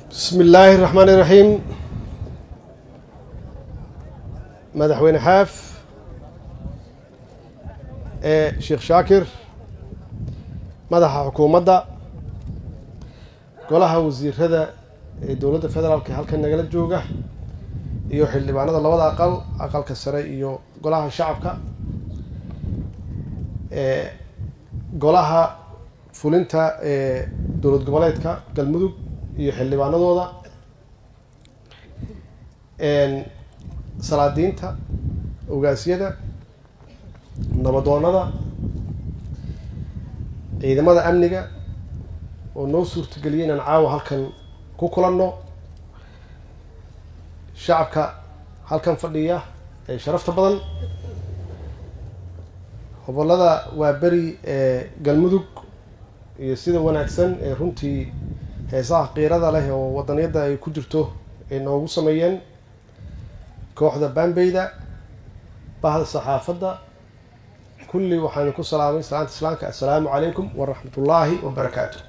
bismi illaahi raxmaan iraxiim madaxweyne xaaf ee sheekh shaakir madaxa xukuumadda golaha wasiirada ee dowladda federaalka halkan nagala jooga iyo xildhibaanada labada aqal aqalka sare iyo golaha shacabka ee golaha fulinta ee dowlad goboleedka galmudug iyo xildhibaanadooda salaadiinta ogaasyada nabadoonada ciidamada amniga oo noo suurtageliyay inaan caawa halkan ku kulanno shacabka halkan fadhiya ee sharafta badan gobolada waa beri ee galmudug iyo sida wanaagsan ee runtii heesaha qiirada leh oo wadaniyadda ay ku jirto ay noogu sameeyeen kooxda bambeyda bahda saxaafadda kulli waxaanu ku salaamay salaanta islaamka assalaamu calaykum waraxmat ullaahi wabarakaatu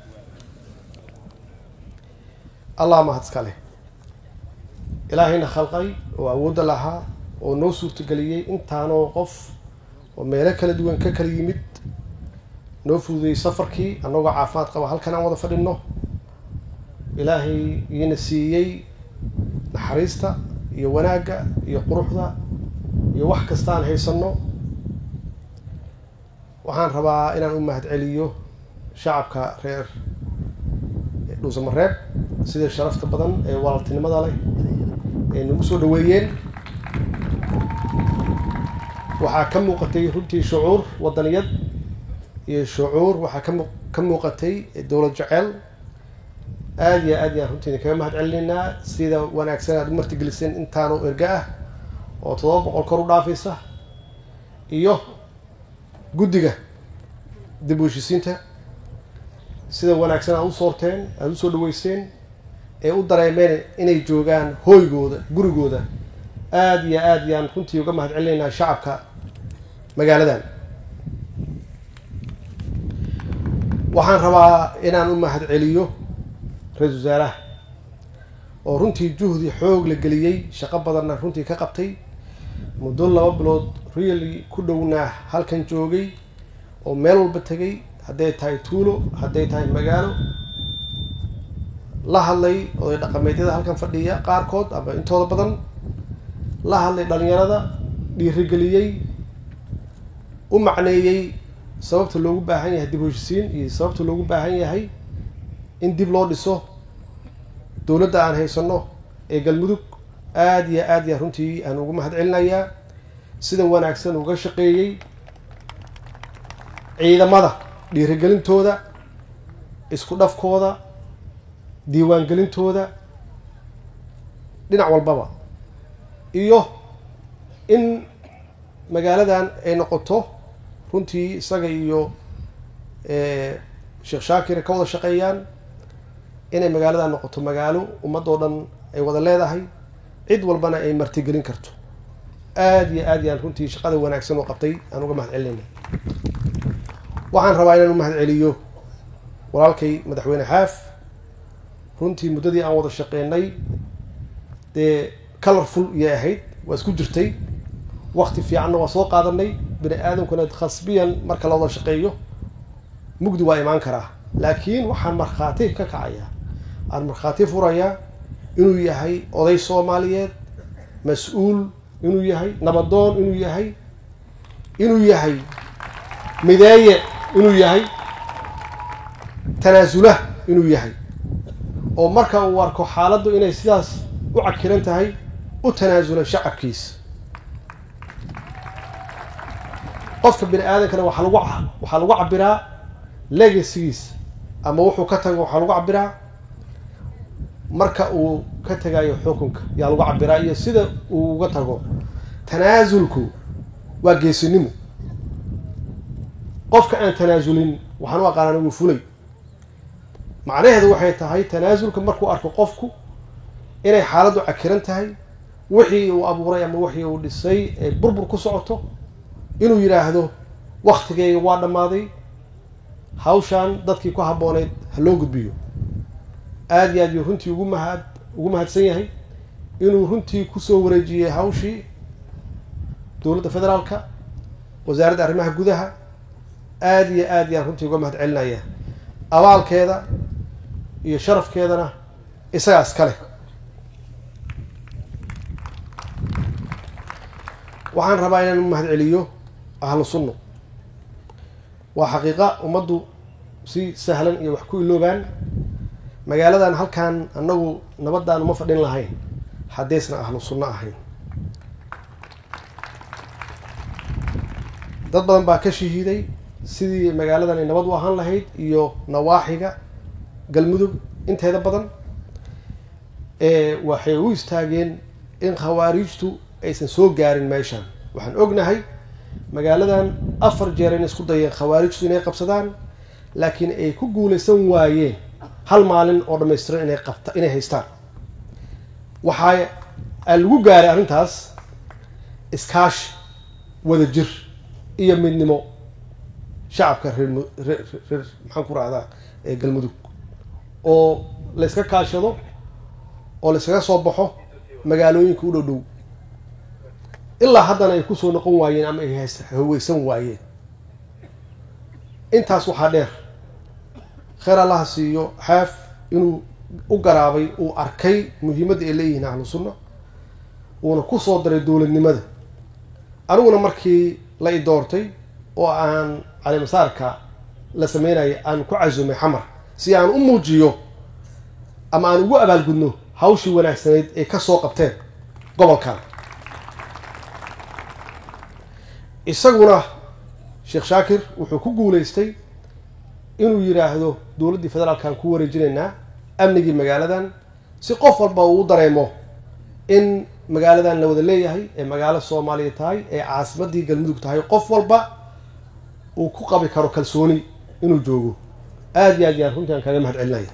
allah mahad iska leh ilaahayna khalqay oo awoodda lahaa oo noo suurtageliyey intaanoo qof oo meelo kala duwan ka kala yimid noo fududeyey safarkii annagoo caafimaad qaba halkan aan wada fadhinno ilaahay iina siiyey naxariista iyo wanaagga iyo quruxda iyo wax kasta aan haysanno waxaan rabaa inaan u mahad celiyo shacabka reer dhuusamareeb sida sharafta badan ee walaaltinimada leh ee nagu soo dhaweeyeen waxaa ka muuqatay runtii shucuur wadaniyad iyo shucuur waxaa kamu ka muuqatay dowlad jeceel aada iyo aad yaan runtii kaga mahad celinaynaa sida wanaagsan aad u martigeliseen intaanu erga ah oo todoba boqol kor u dhaafaysa iyo guddiga dib u heshisiinta sida wanaagsan aad u soorteen aada usoo dhaweyseen ee u dareemeen inay joogaan hooygooda gurigooda aada iyo aad yaan runtii uga mahad celinaynaa shacabka magaaladan waxaan rabaa inaan u mahad celiyo ra-isul wasaaraha oo runtii juhdi xoog la geliyey shaqo badanna runtii ka qabtay muddo laba bilood really ku dhownaa halkan joogay oo meel walba tegay hadday tahay tuulo hadday tahay magaalo la hadlay oday dhaqameedyada halkan fadhiya qaarkood ama intooda badan la hadlay dhalinyarada dhiirigeliyey u macneeyey sababta loogu baahan yahay dib heshisiin iyo sababta loogu baahan yahay in dib loo dhiso dowladda aan haysano ee galmudug aada iyo aad ya runtii aan ugu mahad celinayaa sida wanaagsan uga shaqeeyey ciidamada dhiirigelintooda isku dhafkooda diiwaangelintooda dhinac walbaba iyo in magaaladan ay noqoto runtii isaga iyo sheekh shaakir ka wada shaqeeyaan inay magaaladan noqoto magaalo ummadoo dhan ay wada leedahay cid walbana ay martigelin karto aada iyo aad yaan runtii shaqada wanaagsan oo qabtay aan uga mahad celinayna waxaan rabaa inaan u mahad celiyo walaalkay madaxweyne xaaf runtii muddadii aan wada shaqeynay dee colorful iyay ahayd waa isku jirtay wakti fiicanna waa soo qaadanay bini aadamkuna khasbiyan marka la wada shaqeeyo mugdi waa imaan karaa laakiin waxaan markhaati ka kacaya aan markhaati furayaa inuu yahay oday soomaaliyeed mas-uul inuu yahay nabadoon inuu yahay inuu yahay mideeye inuu yahay tanaasula inuu yahay oo marka uu arko xaaladdu inay sidaas u cakiran tahay u tanaasula shacabkiisa qofka bini aadamkana waxaa lagu waxaa lagu cabiraa legacygiisa ama wuxuu ka tago waxaa lagu cabiraa marka uu ka tagayo xukunka yaa lagu cabiraa iyo sida uu uga tago tanaasulku waa geesinimo qofka aan tanaasulin waxaan u aqaanaan wuu fulay macnaheedu waxay tahay tanaasulka markuu arko qofku inay xaaladdu cakiran tahay wixii uu abuuray ama wixii uu dhisay ee burbur ku socoto inuu yidhaahdo waktigeyga waa dhammaaday hawshaan dadkii ku habbooneyd ha loo gudbiyo aada iyo aad yuu runtii ugu mahad ugu mahadsan yahay inuu runtii kusoo wareejiyey hawshii dowladda federaalka wasaaradda arrimaha gudaha aada iyo aad yaan runtii uga mahad celinaya abaalkeeda iyo sharafkeedana isagaas kale waxaan rabaa inaan u mahad celiyo ahlu sunno waa xaqiiqa ummaddu si sahlan iyo wax ku iloobaan magaaladan halkan annagu nabadaan uma fadhin lahayn haddaysna ahlu sunno ahayn dad badan baa ka shahiiday sidii magaaladan ay nabad u ahaan lahayd iyo nawaaxiga galmudug inteeda badan waxay u istaageen in khawaariijtu aysan soo gaarin meeshaan waxaan ognahay magaaladan afar jeer inay isku dayeen khawaarijtu inay qabsadaan laakiin ay ku guulaysan waayeen hal maalin oo dhamaystiran inay qabta inay haystaan waxaa lagu gaaray arrintaas iskaashi wada jir iyo midnimo shacabka reer reer reer maxaan ku rahdaa ee galmudug oo la yska kaashado oo la yskaga soo baxo magaalooyinka u dhow dhow ilaa haddana ay kusoo noqon waayeen ama ay haweysan waayeen intaas waxaa dheer kheer allaha siiyo xaaf inuu u garaabay uu arkay muhiimadda ay leeyihiin ahlu sunna uuna kusoo daray dowladnimada aniguna markii la i doortay oo aan calimasaarka la sameynaya aan ku casumay xamar si aan u muujiyo ama aan ugu abaalgudno hawshii wanaagsanayd ay ka soo qabteen gobolkan isaguna sheekh shaakir wuxuu ku guulaystay inuu yidhaahdo dowladdii federaalkaan ku wareejinaynaa amnigii magaaladan si qof walba uu u dareemo in magaaladan la wada leeyahay ee magaalo soomaaliya tahay ee caasimadii galmudug tahay qof walba uu ku qabi karo kalsooni inuu joogo aada iyo aad yaan runtii aan kaaga mahad celinaya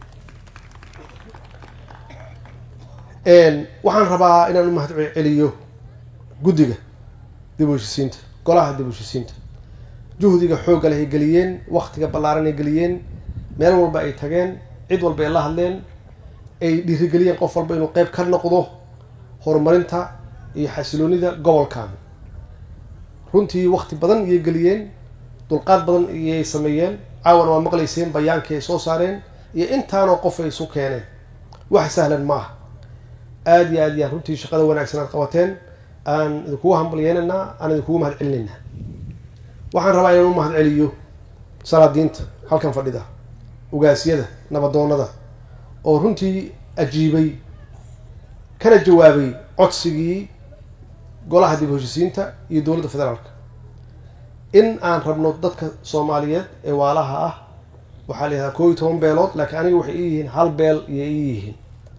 waxaan rabaa inaan u mahad celiyo guddiga dib u heshisiinta golaha dib u heshisiinta juhdiga xoogga leh ay geliyeen waktiga ballaaran ay geliyeen meel walba ay tageen cid walba ay la hadleen ay dhiirigeliyeen qof walba inuu qeyb ka noqdo horumarinta iyo xasiloonida gobolkan runtii wakti badan iyay geliyeen dulqaad badan iyay sameeyeen caawana waa maqlayseen bayaankii ay soo saareen iyo intaanoo qof ay isu keeneen wax sahlan ma aha aada iyo aad yaan runtii shaqada wanaagsan aad qabateen aan idinkugu hambalyeynaynaa aan idinkugu mahad celinaynaa waxaan rabaa inaan u mahad celiyo salaadiinta halkan fadhida ugaasyada nabadoonada oo runtii ajiibay kana jawaabay codsigii golaha dib u heshisiinta iyo dowladda federaalka in aan rabno dadka soomaaliyeed ee waalaha ah waxaa la yihahdaa koo iyo toban beelood laakiin aniga waxay ii yihiin hal beel iyo ii yihiin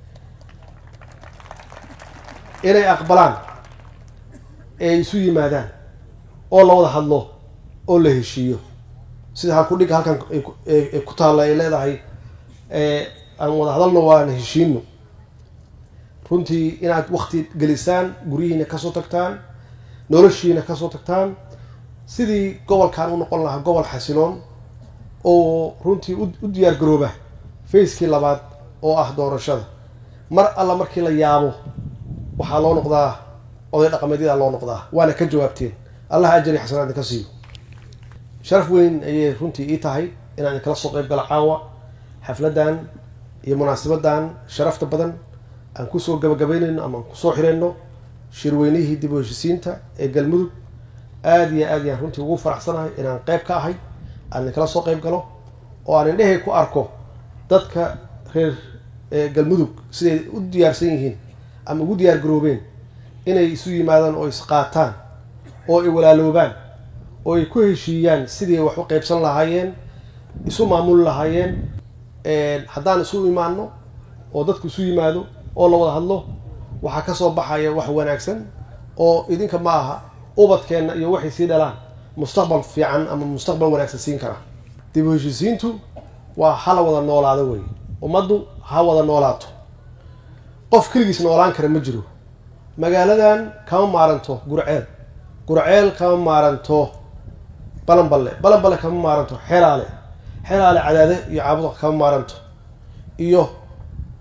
inay aqbalaan ee isu yimaadaan oo la wada hadlo oo la heshiiyo sida halkudhigga halkan ku taalla ay leedahay aan wada hadalno waana heshiino runtii inaad wakti gelisaan guryihiina kasoo tagtaan noloshiina kasoo tagtaan sidii gobolkan u noqon lahaa gobol xasiloon oo runtii u diyaar garooba facekii labaad oo ah doorashada mar alla markii la yaabo waxaa loo noqdaa oday dhaqameedyada loo noqdaa waana ka jawaabteen allah ajari xasanaa idinka siiyo sharaf weyn ayay runtii ii tahay inaan idinkala soo qeyb galo caawa xafladan iyo munaasabadan sharafta badan aan kusoo gabagabeynayno ama aan kusoo xireyno shirweynihii dib u heshisiinta ee galmudug aada iyo aad yaan runtii ugu faraxsanahay inaan qeyb ka ahay aan idinkala soo qeyb galo oo aan indhehay ku arko dadka reer galmudug siday u diyaarsan yihiin ama ugu diyaar garoobeen inay isu yimaadaan oo isqaataan oo ay walaaloobaan oo ay ku heshiiyaan sidii wax u qeybsan lahaayeen isu maamuli lahaayeen haddaan isu imaano oo dadku isu yimaado oo la wada hadlo waxaa kasoo baxaya wax wanaagsan oo idinka ma aha ubadkeenna iyo waxay sii dhalaan mustaqbal fiican ama mustaqbal wanaagsan siin kara dib u heshisiintu waa hala wada noolaado wey ummaddu ha wada noolaato qof keligiis noolaan kara ma jiro magaaladan kama maaranto gurceel gurceel kama maaranto balanballe balanballe kama maaranto xelaale xelaale cadaade iyo caabuda kama maaranto iyo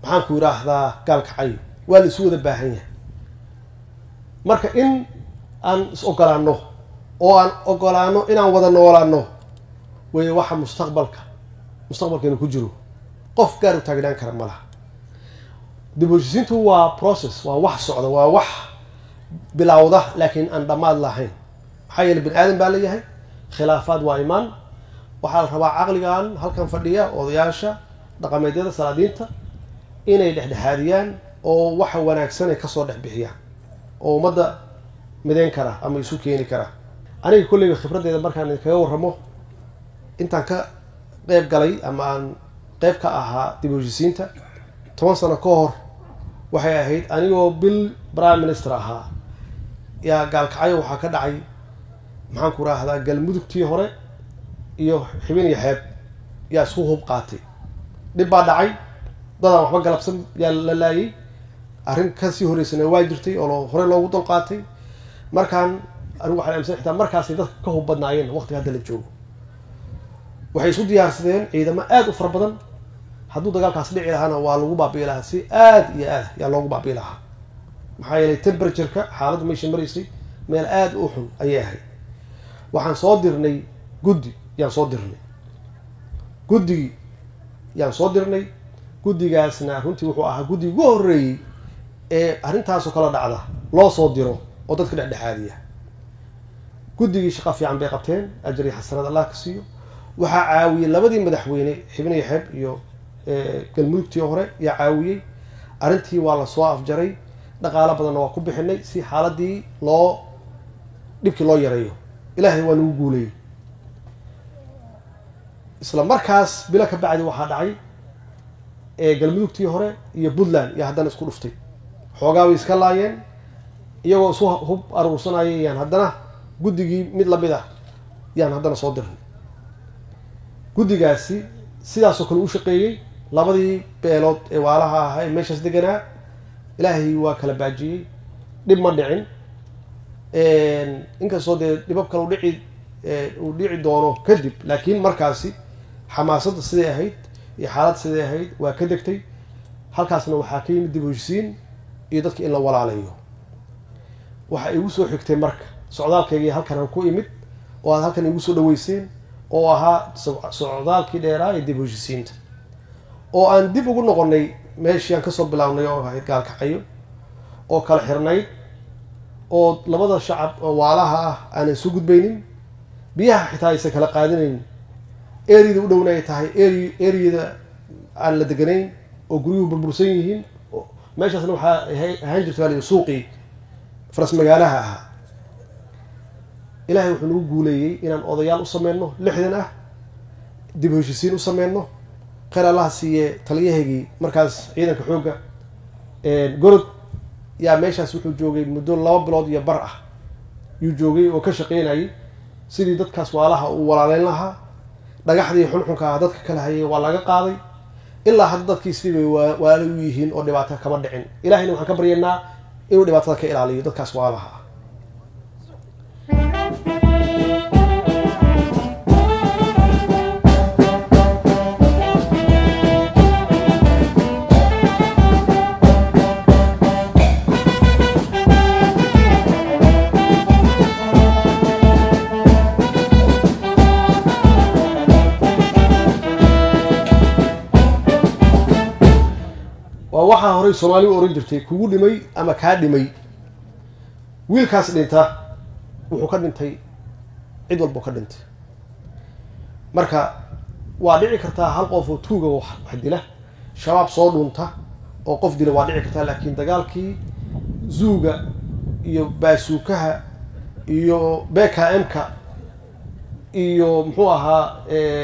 maxaan ku yidhaahdaa gaalkacyo waa la isu wada baahan yahay marka in aan is ogolaano oo aan ogolaano inaan wada noolaano wey waxa mustaqbalka mustaqbalkeenu ku jiro qof gaar u taagnaan kara ma laha dib u heshisiintu waa process waa wax socda waa wax bilowda laakiin aan dhammaad lahayn maxaa yeele bini aadan baa leeyahay khilaafaad waa imaan waxaa la rabaa caqligan halkan fadhiya odayaasha dhaqameedyada salaadiinta inay dhexdhexaadiyaan oo waxa wanaagsan ay kasoo dhex bixiyaan oo ummadda mideyn kara ama isu keeni kara aniga kolleyga khibraddeeda markaan idinkaga warramo intaan ka qeyb galay ama aan qeyb ka ahaa dib u heshisiinta toban sano ka hor waxay ahayd anigoo bil prime minister ahaa yaa gaalkacyo waxaa ka dhacay maxaan ku raahdaa galmudugtii hore iyo xibin iyo xeeb yaa isku hub qaatay dhib baa dhacay dadaan waxba galabsan yaa la laayay arrin kasii horeysana waa jirtay oo hore loogu dul qaatay markaan anigu waxaan aaminsan xitaa markaasay dadka ka hub badnaayeen waqtiga hadda la joogo waxay isu diyaarsadeen ciidamo aada u fara badan hadduu dagaalkaas dhici lahaana waa lagu baabi'i lahaa si aada iyo aad yaa loogu baabi'i lahaa maxaa yeelay temperatureka xaaladdu meesha maraysay meel aada u xun ayay ahayd waxaan soo dirnay guddi yaan soo dirnay guddigii yaan soo dirnay guddigaasna runtii wuxuu ahaa guddi ugu horreeyey ee arrintaasoo kala dhacda loo soo diro oo dadka dhexdhexaadiya guddigii shaqo fiican bay qabteen ajar iyo xasanad allah ka siiyo waxaa caawiyey labadii madaxweyne xibin iyo xeeb iyo galmudugtii hore yaa caawiyey arrintii waa lasoo afjaray dhaqaalo badanna waa ku bixinay si xaaladii loo dhibkii loo yareeyo ilaahay waa nagu guulayey isla markaas bilo ka bacdi waxaa dhacay galmudugtii hore iyo puntland iyo haddana isku dhuftay xoogaa way iska laayeen iyagoo isu hub aruursanayay yaan haddana guddigii mid lamid ah yaan haddana soo dirnay guddigaasi sidaasoo kale u shaqeeyey labadii beelood ee waalaha ahaa ee meeshaas deganaa ilaahay waa kala baajiyey dhib ma dhicin inkastoo dee dhibab kale udhici uu dhici doono kadib laakiin markaasi xamaasadda siday ahayd iyo xaalad siday ahayd waa ka degtay halkaasna waxaa ka yimid dib u heshisiin iyo dadka in la walaalayo waxa igu soo xigtay marka socdaalkaygii halkan aan ku imid oo aad halkan igu soo dhaweyseen oo ahaa socdaalkii dheeraa ee dib u heshisiinta oo aan dib ugu noqonay meeshii aan kasoo bilaabnay oo ahayd gaalkacyo oo kala xirnayd oo labada shacab oo waalaha ah aanan soo gudbaynin biyaha xitaa aysan kala qaadinayn eriyada u dhowna ay tahay eri eriyada aan la deganayn oo guryuhu burbursan yihiin meeshaasna waxaa ahaan jirta baa suuqii faras magaalaha ahaa ilaahay wuxuu nagu guuleeyey inaan odayaal u sameyno lixdan ah dib u heshisiin u sameyno kheyr allaha siiye taliyahaygii markaas ciidanka xoogga gorod yaa meeshaas wuxuu joogay muddo laba bilood iyo bar ah yuu joogay oo ka shaqeynayay sidii dadkaas waalaha uu walaaleyn lahaa dhagaxdii xunxunka ah dadka kala hayay waa laga qaaday ilaa hadda dadkii sidii bay waala u yihiin oo dhibaato kama dhicin ilahayna waxaan ka baryaynaa inuu dhibaatada ka ilaaliyo dadkaas waalaha ah waa waxaa horey soomaali u ohan jirtay kugu dhimay ama kaa dhimay wiilkaas dhinta wuxuu ka dhintay cid walbuu ka dhintay marka waa dhici kartaa hal qof oo tuuga wax dila shabaab soo dhunta oo qof dila waa dhici kartaa laakiin dagaalkii zuuga iyo baasuukaha iyo beka m-ka iyo muxuu ahaa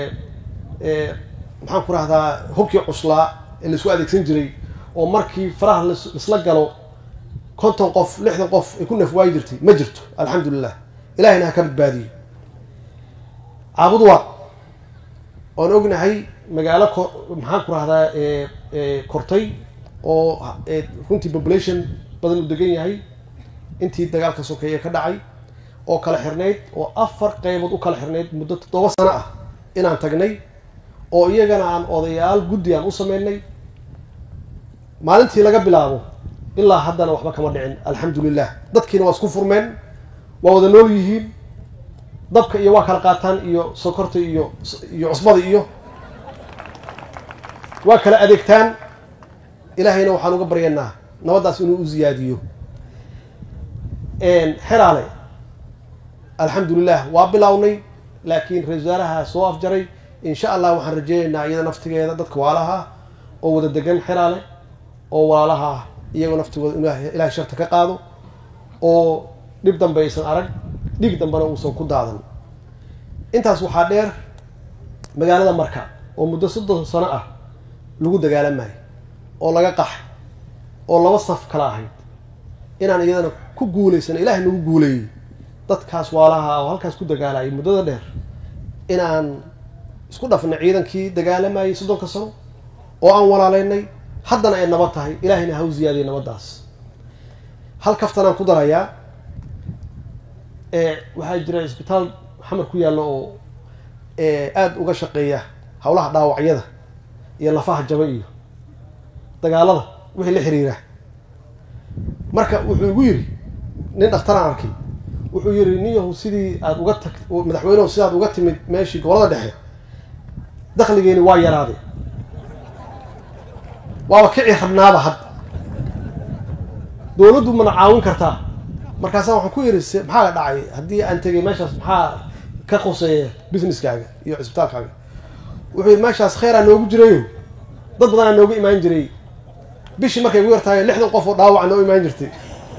maxaan ku rahdaa hubkii cuslaa ee laisku adeegsan jiray oo markii faraha laisla galo konton qof lixdan qof ay ku nafwaayi jirtay ma jirto alxamdulilah ilahayna ha ka badbaadiyo caabudwa oan ognahay magaalo ko maxaan ku rahdaa kortay oo runtii population badan u degan yahay intii dagaalka sokeeye ka dhacay oo kala xirnayd oo afar qeybood u kala xirnayd muddo toddoba sano ah inaan tagnay oo iyagana aan odayaal guddi aan u sameynay maalintii laga bilaabo ilaa haddana waxba kama dhicin alxamdu lilah dadkiina waa isku furmeen waa wada nool yihiin dabka iyo waa kala qaataan iyo sokorta iyo iyo cusbada iyo waa kala adeegtaan ilaahayna waxaan uga baryanaa nabaddaas inuu u ziyaadiyo xeraale alxamdulilah waa bilownay laakiin ra-isul wasaaraha soo afjaray insha allah waxaan rajeynaynaa iyada naftigeeda dadka waalaha oo wada degan xeraale oo walaalaha ah iyagoo naftigooda inuu ilahay sharta ka qaado oo dhib dambe aysan arag dhig dambena uusan ku daadan intaas waxaa dheer magaalada marka oo muddo soddon sano ah lagu dagaalamayo oo laga qaxay oo laba saf kala ahayd inaan iyadana ku guulaysano ilaahay nagu guuleeyey dadkaas waalaha oo halkaas ku dagaalayay muddada dheer inaan isku dhafnay ciidankii dagaalamayay soddonka sano oo aan walaaleynay haddana ay nabad tahay ilaahayna ha u ziyaadiya nabaddaas hal kaftanaan ku darayaa waxaa jira isbitaal xamar ku yaalla oo aada uga shaqeeya howlaha dhaawacyada iyo lafaha jaba iyo dagaalada wixii la xiriira marka wuxuu igu yidhi nin dhakhtaraan arkay wuxuu yidhi nin yahu sidii aada uga tag madaxweynehu sidaad uga timid meeshii gobolada dhexe dakligeeni waa yaraaday waaba kici rabnaaba hadda dowladdu mana caawin kartaa markaasaa waxaan ku yidhi se maxaa dhacay haddii aan tegay meeshaas maxaa ka qoseeya businesskaaga iyo cisbitaalkaaga wuxuu yidhi meeshaas kheyraa noogu jirayo dad badanaa nooga imaan jiray bishii markay ugu yartahay lixdan qof oo dhaawaca noo imaan jirtay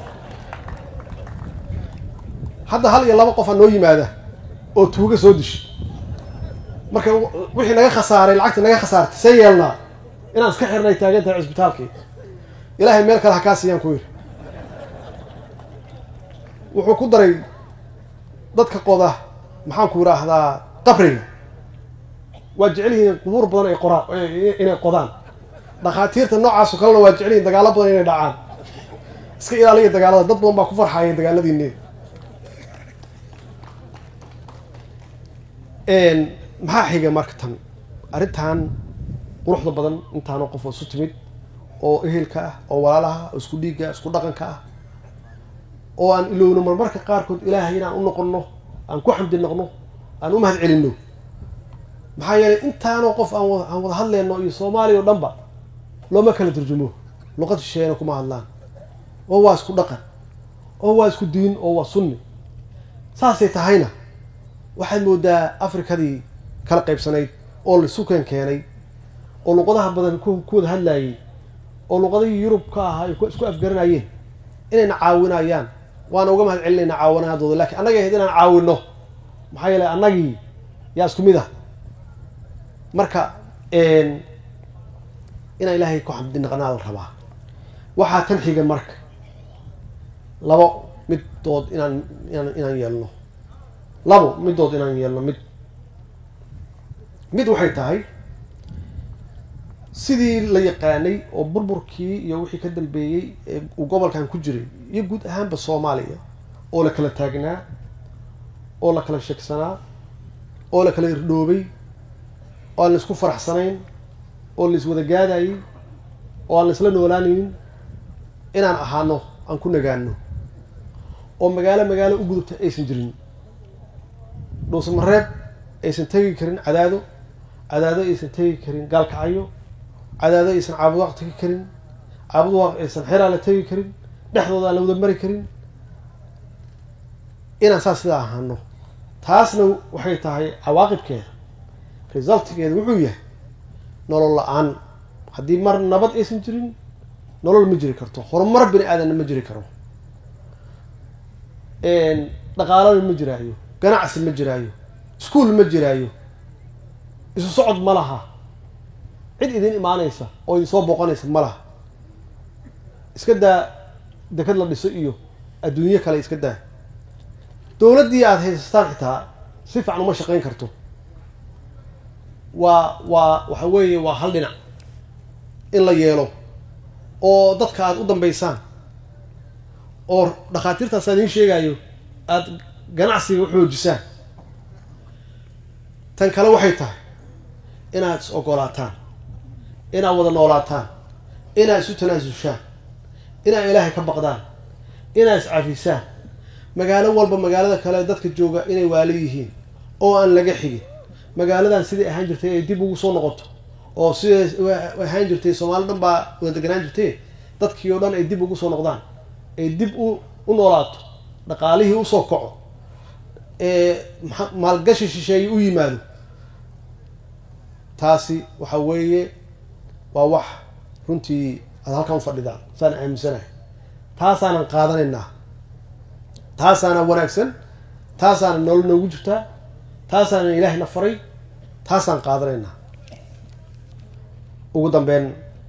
hadda hal iyo laba qofa noo yimaada oo tuuga soo dishay marka wixii naga khasaaray lacagtii naga khasaartay see yeelnaa inaan iska xirnay taagan tahay cisbitaalkii ilaahay meel kale ha kaa siiyaan ku yidhi wuxuu ku daray dadka qoda maxaan ku yidhaahdaa qabriga waa jecel yihiin qubuur badan ay qoraan inay qodaan dhakhaatiirta noocaas oo kalena waa jecel yihiin dagaalo badan inay dhacaan iska ilaaliya dagaalada dad badan baa ku farxaya dagaaladiini maxaa xiga marka tan arrintan quruxda badan intaanoo qof oo isu timid oo ehelka ah oo walaalaha oo isku dhiigga isku dhaqanka ah oo aan ilowno marmarka qaarkood ilaahay inaan u noqonno aan ku xamdi noqno aan u mahad celinno maxaa yeelay intaanoo qof aan aan wada hadleyno iyo soomaaliya o dhanba looma kala turjumo luqad shisheeyana kuma hadlaan oo waa isku dhaqan oo waa isku diin oo waa sunni saasay tahayna waxaad moodaa afrikadii kala qaybsanayd oo laisuken keenay oo luqadaha badan ku wada hadlaayey oo luqadihii yurub ka ahaa ay isku afgaranayeen inayna caawinayaan waana uga mahad celinayna caawinaadooda lakiin annagay ahayd inaan caawino maxaa yeelay annagii yaa isku mid ah marka inaan ilaahay ku xamdi naqnaa la rabaa waxaa tan xiga marka labo middood inaan inaan inaan yeelno labo middood inaan yeelno mid mid waxay tahay sidii la yaqaanay oo burburkii iyo wixii ka dambeeyey ee uu gobolkan ku jiray iyo guud ahaanba soomaaliya oo la kala taagnaa oo la kala sheegsanaa oo la kala irdhoobay oo aan la isku faraxsanayn oo la iswada gaadayey oo aan la isla noolaanaynin inaan ahaano aan ku nagaano oo magaalo magaalo u gudubta aysan jirin dhuusamareeb aysan tegi karin cadaado cadaado aysan tegi karin gaalkacyo cadaado aysan caabudaaq tegi karin caabudaaq aysan xeraala tegi karin dhexdooda aan la wada mari karin inaan saas sidaa ahaano taasna waxay tahay cawaaqibkeeda resultgeeda wuxuu yahay nolol la-aan haddii mar nabad aysan jirin nolol ma jiri karto horumar bini aadanna ma jiri karo dhaqaalana ma jiraayo ganacsi ma jiraayo iskuol ma jiraayo isu socod ma laha cid idin imaanaysa oo idin soo booqanaysa ma laha iska daa dekad la dhiso iyo adduunyo kale iska daa dowladdii aada haysataan xitaa si fiican uma shaqayn karto waa waa waxa weeye waa hal dhinac in la yeelo oo dadka aada u dambaysaan oo dhakhaatiirtaas aan idiin sheegayo aada ganacsiga u xoojisaan tan kale waxay tahay inaad is ogolaataan inaad wada noolaataan inaad isu tanaasushaan inaad ilaahay ka baqdaan inaad iscafisaan magaalo walba magaalada kale dadka jooga inay waalo yihiin oo aan laga xigin magaaladan siday ahaan jirtay ay dib ugu soo noqoto oo siday ahaan jirtay soomaali dhan baa wada deganaan jirtay dadkii oo dhan ay dib ugu soo noqdaan ay dib u u noolaato dhaqaalihii usoo kaco maalgashi shisheeye u yimaado taasi waxa weeye waa wax runtii aad halkan u fadhidaan saan aaminsanahay taasaanan qaadanaynaa taasaana wanaagsan taasaana nolol noogu jirtaa taasaana ilaahayna faray taasaan qaadanaynaa ugu dambeyn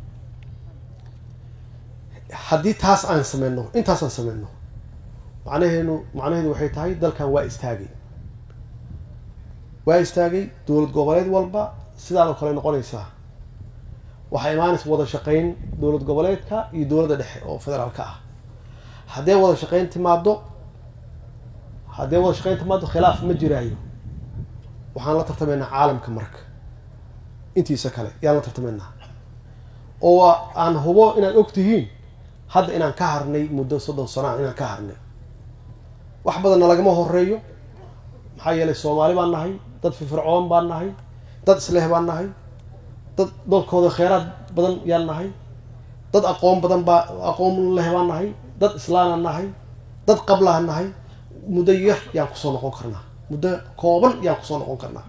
haddii taas aan sameyno intaasaan sameyno macnaheenu macnaheedu waxay tahay dalkan waa istaagay waa istaagay dowlad goboleed walba sidaadoo kale noqonaysaa waxaa imaanaysa wada shaqeyn dowlad goboleedka iyo dowladda dhexe oo federaalka ah haddee wada shaqeyn timaado haddee wada shaqeyn timaado khilaaf ma jiraayo waxaan la tartamaynaa caalamka marka intiisa kale yaan la tartamaynaa oo aan hubo inaad og tihiin hadda inaan ka harnay muddo soddon sanaa inaan ka harnay wax badanna lagama horeeyo maxaa yeelay soomaali baan nahay dad firfircoon baan nahay dad isleh baan nahay dad dalkooda kheyraad badan yaan nahay dad aqoon badan baa aqoon leh baan nahay dad islaanaan nahay dad qablaan nahay muddo yar yaan kusoo noqon karnaa muddo kooban yaan kusoo noqon karnaa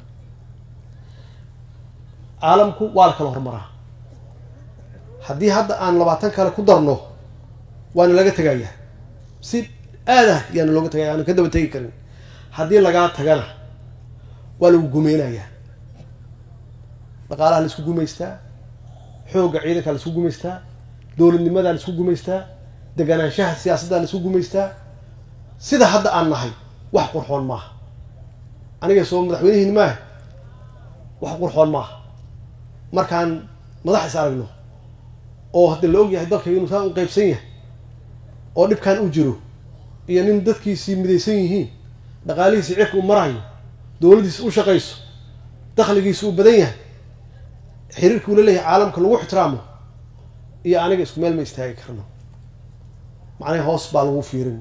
caalamku waa la kala horumaraa haddii hadda aan labaatan kale ku darno waana laga tegayaa si aadah yaana looga tegaya aanu ka daba tegi karin haddii lagaa tagana waa lagu gumeynayaa dhaqaalaha la isku gumaystaa xoogga ciidanka la isku gumaystaa dowladnimadaa la isku gumaystaa deganaanshaha siyaasadda la isku gumaystaa sida hadda aan nahay wax qurxoon maaha aniga soo madaxweynihiin maaha wax qurxoon maaha markaan madax is aragno oo hadda la og yahay dalka inuu saa u qeybsan yahay oo dhibkan u jiro iyo nin dadkiisii midaysan yihiin dhaqaalihiisi cirka u marayo dowladdiisa u shaqayso dakhligiisa uu badan yahay xiriirka uu la leeyahay caalamka lagu ixtiraamo iyo aniga isku meel ma istaagi karno macnaha hoos baa lagu fiirin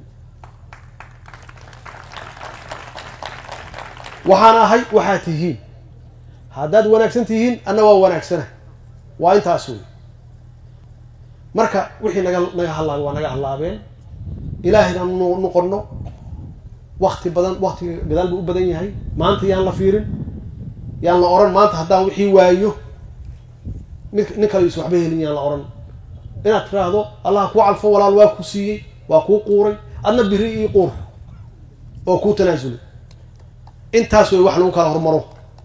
waxaan ahay waxaad tihiin haddaad wanaagsan tihiin anna waa wanaagsana waa intaas wey marka wixii naga naga hallaabay waa naga hallaabeen ilaahayna nu noqono wakti badan waktiga gadaal buu u badan yahay maanta yaan la fiirin yaan la oran maanta haddaan wixii waayo mid nin kale is waxba helin yaan la oran inaad tiraahdo allah kuu calfo walaal waa ku siiyey waa kuu quuray adna biri ii quur oo kuu tanaasulay intaas way wax lagu kala hormaro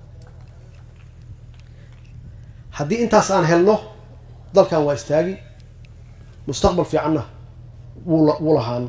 haddii intaas aan helno dalkan waa istaagi mustaqbal fiicanna wuu wuu lahaan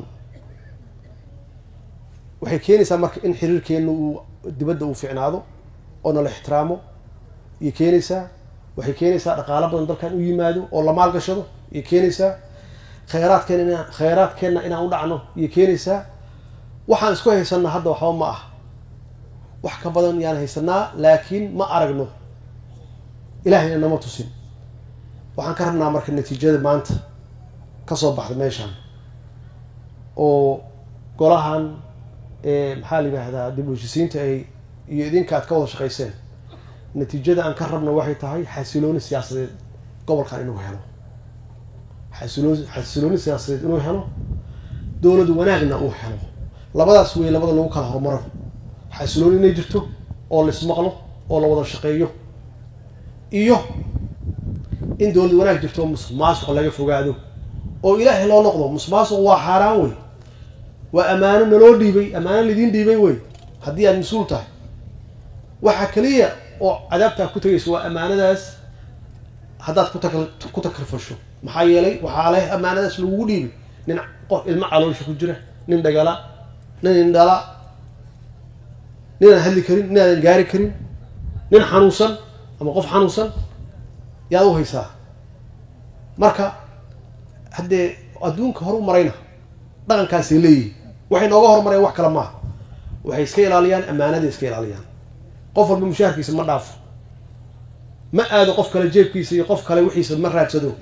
waxay keenaysaa marka in xiriirkeenna uu dibadda uu fiicnaado oo nala ixtiraamo iyo keenaysaa waxay keenaysaa dhaqaalo badan dalkan u yimaado oo la maalgashado iyo keenaysaa kheyraadkeena inaan kheyraadkeenna inaan u dhacno iyo keenaysaa waxaan isku haysanaa hadda waxba ma ah wax ka badan yaan haysanaa laakiin ma aragno ilahayna nama tusin waxaan ka rabnaa marka natiijada maanta kasoo baxda meeshaan oo golahan maxaa la yidhaahdaa dib u heshisiinta ay iyo idinka aad ka wada shaqayseen natiijada aan ka rabno waxay tahay xasilooni siyaasadeed gobolkan inuu helo xasilooni xasilooni siyaasadeed inuu helo dowlad wanaagna uu helo labadaas wey labada lagu kala horumaro xasilooni inay jirto oo la ismaqlo oo la wada shaqeeyo iyo in dowlad wanaag jirto oo musuqmaasuq laga fogaado oo ilaahay loo noqdo musuqmaasuq waa xaaraan wey waa ammaano naloo dhiibay ammaano laidiin dhiibay wey haddii aad mas-uul tahay waxaa keliya oo cadaabtaa ku tegaysa waa ammaanadaas haddaad kutak ku takrifasho maxaa yeelay waxaa leh ammaanadaas lagugu dhiibay nin qof ilmo caloosha ku jira nin dhagala nin indhala ninaan hadli karin ninaadan gaari karin nin xanuunsan ama qof xanuunsan yaad u haysaa marka haddee adduunka hor u marayna dhaqankaasay leeyihin waxay nooga horumareen wax kale maaha waxay iska ilaaliyaan ammaanaday iska ilaaliyaan qof walba mushaharkiisa ma dhaafo ma aado qof kale jeebkiisa iyo qof kale wixiisa ma raadsado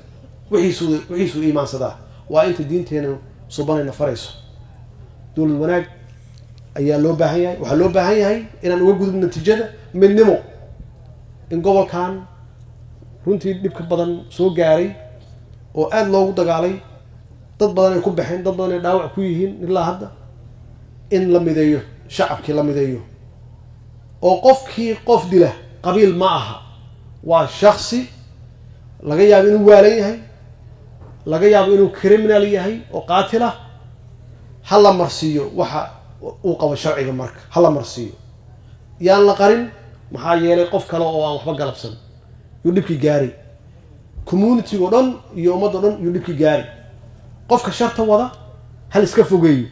wixiisu wixiisuu iimaansadaa waa inta diinteena subanayna farayso dowlad wanaag ayaa loo baahan yahay waxaa loo baahan yahay inaan uga gudub natiijada midnimo in gobolkan runtii dhibka badan soo gaaray oo aada loogu dagaalay dad badan ay ku baxeen dad badan ay dhaawac ku yihiin ilaa hadda in la mideeyo shacabkii la mideeyo oo qofkii qof dila qabiil ma aha waa shaksi laga yaabo inuu waalan yahay laga yaabo inuu criminal yahay oo qaatila ha la marsiiyo waxa uu qabo sharciga marka ha la marsiiyo yaan la qarin maxaa yeelay qof kale oo aan waxba galabsan yuu dhibkii gaari community o dhan iyo ummad o dhan yuu dhibkii gaari qofka sharta wada hal iska fogeeyo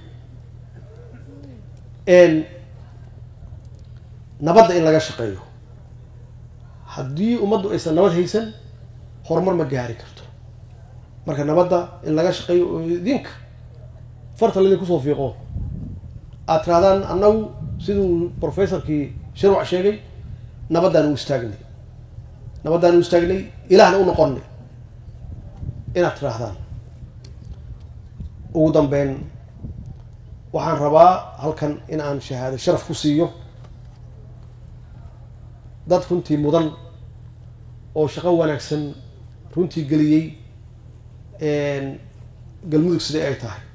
nabadda in laga shaqeeyo haddii ummaddu aysan nabad haysan horumar ma gaari karto marka nabadda in laga shaqeeyo oo idinka farta laydin kusoo fiiqo aad tirahdaan annagu siduu professorkii shirwac sheegay nabaddaan u istaagnay nabaddaan u istaagnay ilaahna u noqonnay inaad tiraahdaan ugu dambeyn waxaan rabaa halkan in aan shahaado sharaf ku siiyo dad runtii mudan oo shaqo wanaagsan runtii geliyey galmudug sidai ay tahay